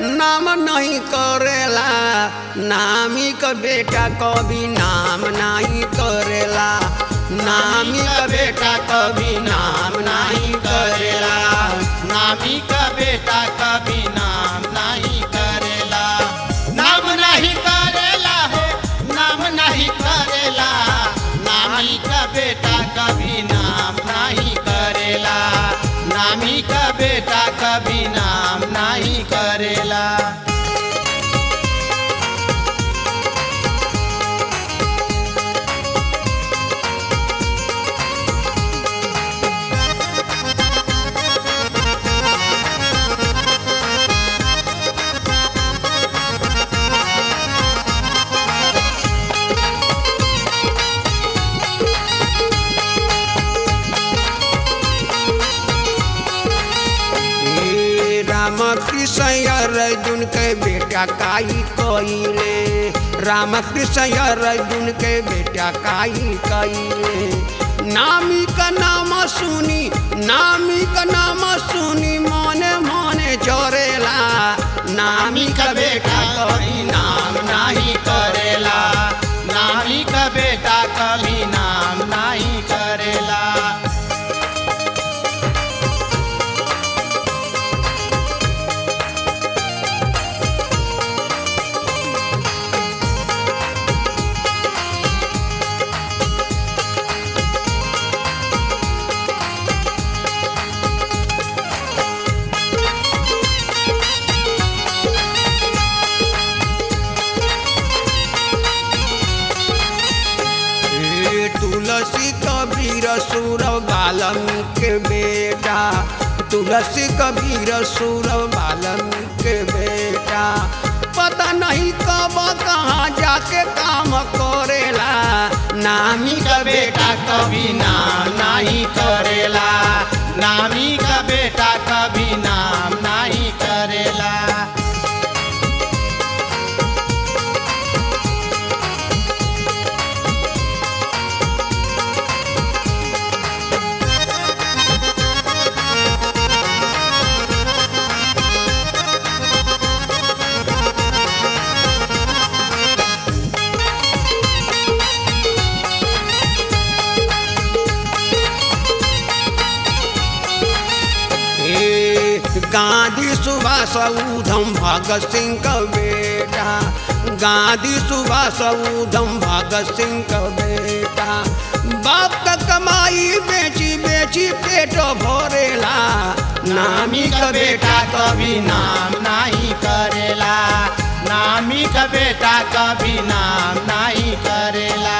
नाम नहीं करेला नामी का बेटा कभी नाम नहीं करेला नामी का बेटा कभी नाम नहीं करेला नामी का बेटा कभी नाम नहीं करेला नाम नहीं करेला हो नाम नहीं करेला नामी का बेटा कभी नाम नहीं करेला नामी का बेटा कभी नाम नहीं करेला हे राम कृष्ण अर्जुन के बेटा काई कइले राम कृष्ण अर्जुन के बेटा काई कइले नामी का नाम सुनी नामी का नाम सुनी मने मने जोरेला नामी का बेटा कभी नाम नहीं करेला नामी का बेटा कभी नाम नहीं करेला हे तुलसी कबीर सुर बाल्मीकि के बेटा तुलसी कबीर सुर बाल्मीकि के बेटा पता नहीं कब कहाँ जाके काम करेला नामी का बेटा कभी नाम नहीं करेला नामी का बेटा कभी नाम नहीं करेला हे गांधी सुभाष उधम भगत सिंह का बेटा गांधी सुभाष उधम भगत सिंह का बेटा बाप का कमाई बेची बेची पेट भरेला नामी का बेटा कभी नाम नहीं करेला नामी का बेटा कभी नाम नहीं करेला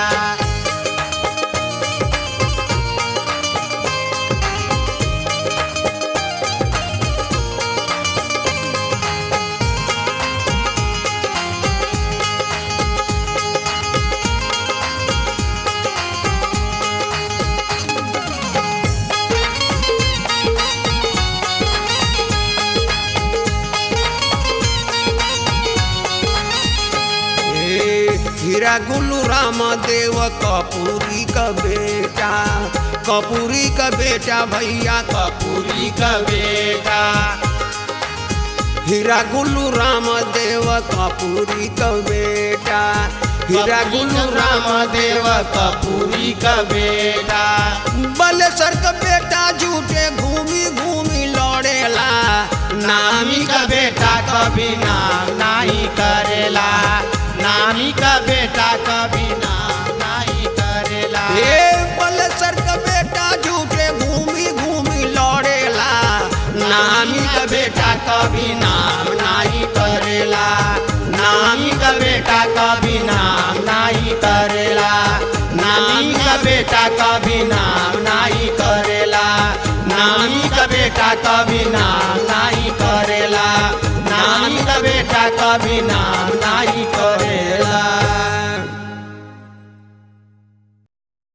हे हीरा गुल्लू राम देव कपूरी का बेटा कपूरी का बेटा भैया कपूरी का बेटा हीरा गुल्लू राम देव कपूरी का बेटा हीरा गुल्लू राम देव कपूरी का बेटा बलेसर का बेटा झूठे घूमी घूमी लौड़ेला नामी का बेटा कभी नाम नहीं करेला नामी का बेटा कभी नाम नहीं करेला हे बलेसर का बेटा झूठे घूमी घूमी लौड़ेला नामी का बेटा कभी नाम नहीं करेला नामी का बेटा कभी नाम नहीं करेला नामी का बेटा कभी नाम नहीं करेला नामी का बेटा कभी नाम नहीं करेला नामी का बेटा कभी नाम नहीं करेला